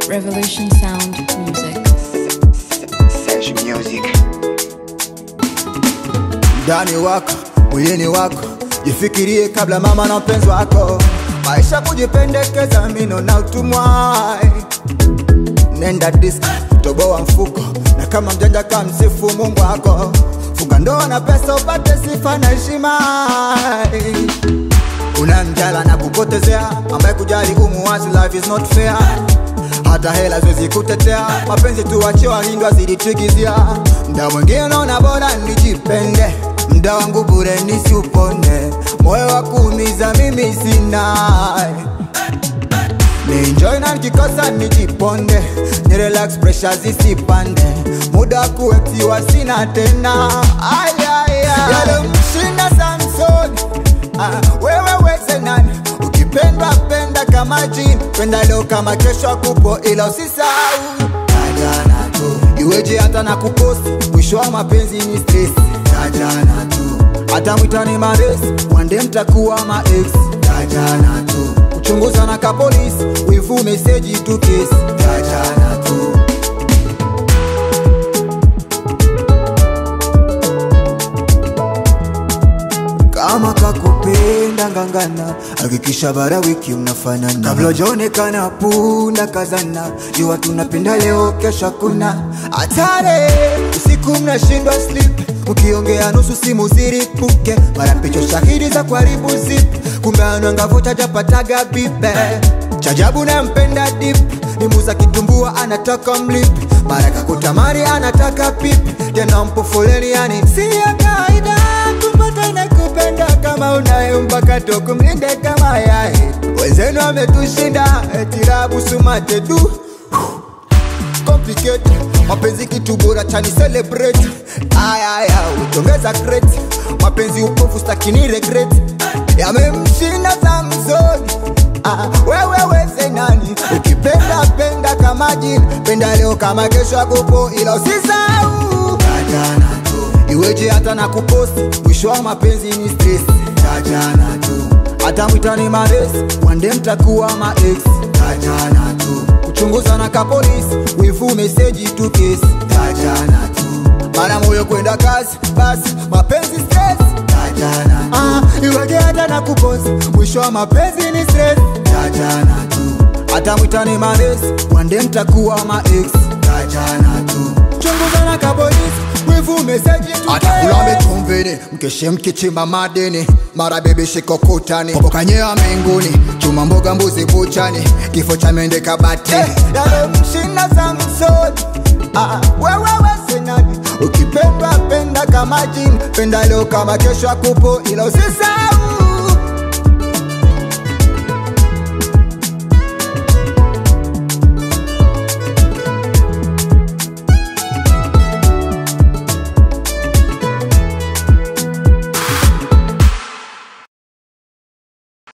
Revolution Sound Music. Serge Music. ndani wako mwilini wako jifikirie kabla mama na mpenzi wako maisha kujipendekeza mino na utumwa nenda disk toboa mfuko na kama mjanja ka msifu mungu wako funga ndoa na pesa upate sifa na heshima una mjala na kupotezea ambaye kujali umuwazi life is not fair hata hela zoezi kutetea mapenzi tuwachie wahindwa zilitigizia mda mwingine naona bora nijipende mda wangu bure nisiupone moyo wa kuumiza mimi sina Nienjoy na nikikosa nijiponde ni relax pressure zisipande muda wa kuwetiwa sina tena Ay, ay, ay. Yale mshinda Samson ah, wewe weze nani ukipendwa penda kama jini penda leo kama kesho akupo ila usisahau tajana tu iweje hata na kuposti mwisho wa mapenzi ni stress tajana tu hata mwitani maresi wande mtakuwa maex tajana tu kuchunguza na kapolisi wivu meseji tu kesi tajana tu kama kakupenda ngangana hakikisha bara wiki mnafanana kabla ujaonekana punda kazana jua tunapenda leo kesha kuna hatare usiku mnashindwa slip ukiongea nusu simu ziripuke mara picha shahidi za kuharibu zip kumbe anangavuta japataga bibe chajabu nampenda dip ni muza kitumbua anataka mlip mara kakutamari anataka pip tena mpo foleni yani si ya kawaida kupata inakupenda kama unaye mpaka tokumlinde kama yae wenzenu ametushinda etirabu sumate du complicate mapenzi kitu bora chani celebrate ayaya utongeza crate mapenzi upofu stakini regret yamemshinda samsoni ah, wewe weze nani ukipenda penda kama jini penda leo kama kesho akupo ila usisau tajana tu iweje hata na kuposti mwisho wa mapenzi ni stress tajana tu hata mwitani maresi wande mtakuwa maex tajana tu kuchunguza na kapolisi wivu meseji tu kesi tajana tu mara moyo kwenda kazi basi mapenzi stress tajana tu ah, iweje hata na kuposti mwisho wa mapenzi ni stress tajana tu hata mwitani maresi wande mtakuwa maex tajana tu chunguza na kapolisi wivu meseji tu atakulambe chumvini mkeshe mkichimba madini mara bebe shiko kutani popokanyea mbinguni chuma mboga mbuzi buchani kifo cha mende kabati hey, yale mshinda samsoni ah, wewe wese nani ukipendwa penda kama jini penda leo kama kesho akupo ila usisau